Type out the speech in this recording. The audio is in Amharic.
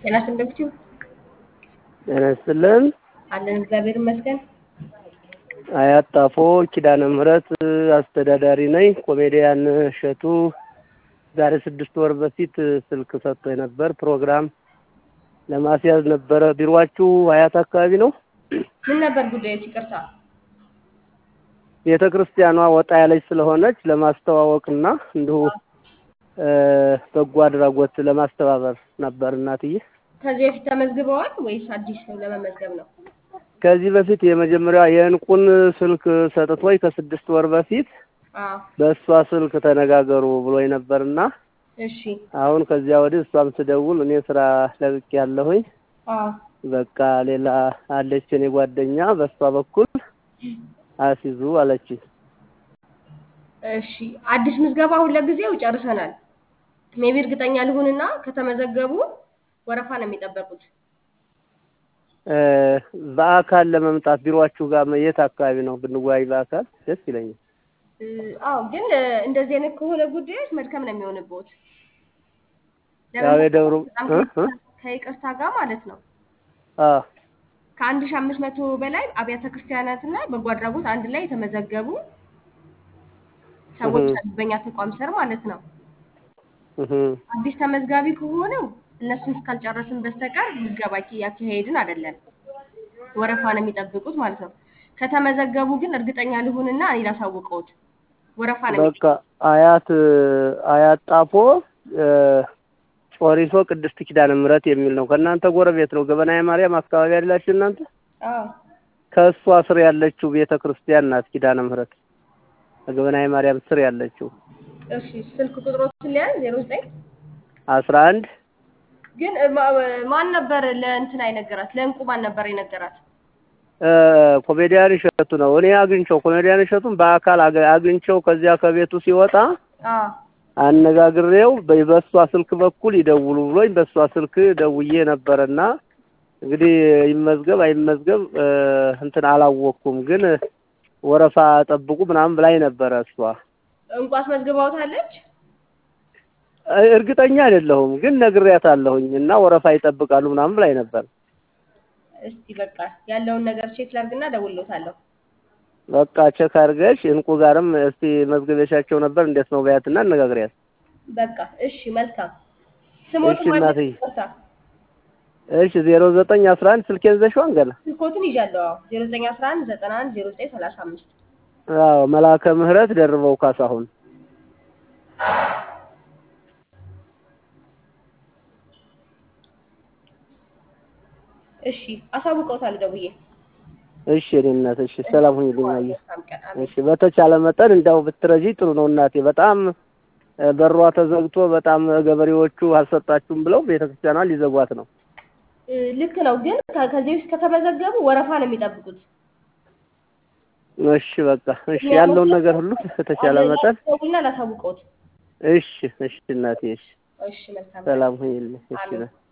ጤና ይስጥልኝ። ጤና ይስጥልን። አለን እግዚአብሔር ይመስገን። አያት ጣፎ ኪዳነ ምህረት አስተዳዳሪ ነኝ። ኮሜዲያን እሸቱ ዛሬ ስድስት ወር በፊት ስልክ ሰጥቶ ነበር። ፕሮግራም ለማስያዝ ነበረ። ቢሮአችሁ አያት አካባቢ ነው? ምን ነበር ጉዳዩ? ይቅርታ። ቤተ ክርስቲያኗ ወጣ ያለች ስለሆነች ለማስተዋወቅና እንዲሁ በጎ አድራጎት ለማስተባበር ነበር እናትዬ። ከዚህ በፊት ተመዝግበዋል ወይስ አዲስ ነው ለመመዝገብ ነው? ከዚህ በፊት የመጀመሪያዋ የእንቁን ስልክ ሰጥቶኝ ከስድስት ወር በፊት አዎ። በእሷ ስልክ ተነጋገሩ ብሎኝ ነበርና እሺ። አሁን ከዚያ ወዲህ እሷም ስደውል እኔ ስራ ለቅቄ ያለሁኝ አዎ። በቃ ሌላ አለች እኔ ጓደኛ በእሷ በኩል አስይዙ አለችኝ። እሺ። አዲስ ምዝገባ አሁን ለጊዜው ጨርሰናል። ሜቢ እርግጠኛ ልሁንና ከተመዘገቡ ወረፋ ነው የሚጠበቁት። እ በአካል ለመምጣት ቢሮአችሁ ጋር የት አካባቢ ነው ብንወያይ በአካል ደስ ይለኛል። እ አዎ፣ ግን እ እንደዚህ አይነት ከሆነ ጉዳዮች መድከም ነው የሚሆንበት። ያው የደብሩ በጣም እ እ ከይቅርታ ጋር ማለት ነው አ ከአንድ ሺህ አምስት መቶ በላይ አብያተ ክርስቲያናትና በጎ አድራጎት አንድ ላይ የተመዘገቡ ሰዎች እህ። አሉ፣ በእኛ ተቋም ስር ማለት ነው። እህ አዲስ ተመዝጋቢ ከሆነው እነሱን እስካልጨረስን በስተቀር ምዝገባ ያካሄድን አይደለም። ወረፋ ነው የሚጠብቁት ማለት ነው። ከተመዘገቡ ግን እርግጠኛ ልሁንና እኔ ላሳውቀውት ወረፋ ነው የሚ- በቃ አያት አያት ጣፎ እ ጮሪሶ ቅድስት ኪዳነ ምህረት የሚል ነው። ከእናንተ ጎረቤት ነው። ገበናየ ማርያም አካባቢ ያላችሁ እናንተ አዎ ከእሷ ስር ያለችው ቤተ ክርስቲያን ናት ኪዳነ ምህረት ከገበናየ ማርያም ስር ያለችው እሺ ስልክ ቁጥሮችን ሊያዝ ዜሮ ዘጠኝ አስራ አንድ ግን እ ማ- ማን ነበር ለእንትና የነገራት ለእንቁ ማን ነበር የነገራት እ ኮሜዲያን እሸቱ ነው። እኔ አግኝቼው ኮሜዲያን እሸቱን በአካል አገ- አግኝቼው ከዚያ ከቤቱ ሲወጣ አዎ አነጋግሬው በ- በእሷ ስልክ በኩል ይደውሉ ብሎኝ በእሷ ስልክ ደውዬ ነበረና እንግዲህ ይመዝገብ አይመዝገብ እ እንትን አላወቅኩም፣ ግን ወረፋ ጠብቁ ምናምን ብላኝ ነበረ እሷ። እንቁ አስመዝግባውታለች እ እርግጠኛ አይደለሁም፣ ግን ነግሬያታለሁኝ እና ወረፋ ይጠብቃሉ ምናምን ብላኝ ነበር። እስቲ በቃ ያለውን ነገር ቼክ ላድርግና እደውልልዎታለሁ በቃ ቼክ አድርገሽ እንቁ ጋርም እስቲ መዝገበሻቸው ነበር እንዴት ነው በያትና አነጋግሪያት። በቃ እሺ መልካም ስሞት እሺ ማለት እናትዬ። ይቅርታ እሺ ዜሮ ዘጠኝ አስራ አንድ ስልኬን ይዘሽዋን ገና ስልኮትን ይዣለሁ አዎ ዜሮ ዘጠኝ አስራ አንድ ዘጠና አንድ ዜሮ ዘጠኝ ሰላሳ አምስት አዎ መላከ ምህረት ደርበው ካሳሁን እሺ አሳውቀውታለሁ ደውዬ እሺ እኔ እናት እሺ ሰላም ሁኚልኝ አየህ መልካም ቀን አሜን እሺ በተቻለ መጠን እንዳው ብትረጂ ጥሩ ነው እናቴ በጣም እ በሯ ተዘግቶ በጣም ገበሬዎቹ አልሰጣችሁም ብለው ቤተክርስቲያኗን ሊዘጓት ነው እ ልክ ነው ግን ከ- ከዚህ በፊት ከተመዘገቡ ወረፋ ነው የሚጠብቁት እሺ በቃ እሺ ያለውን ነገር ሁሉ በተቻለ መጠን ደውልና ላሳውቀውት እሺ እሺ እናቴ እሺ እሺ መልካም ቀን ሰላም ሁኚልኝ እሺ አሜን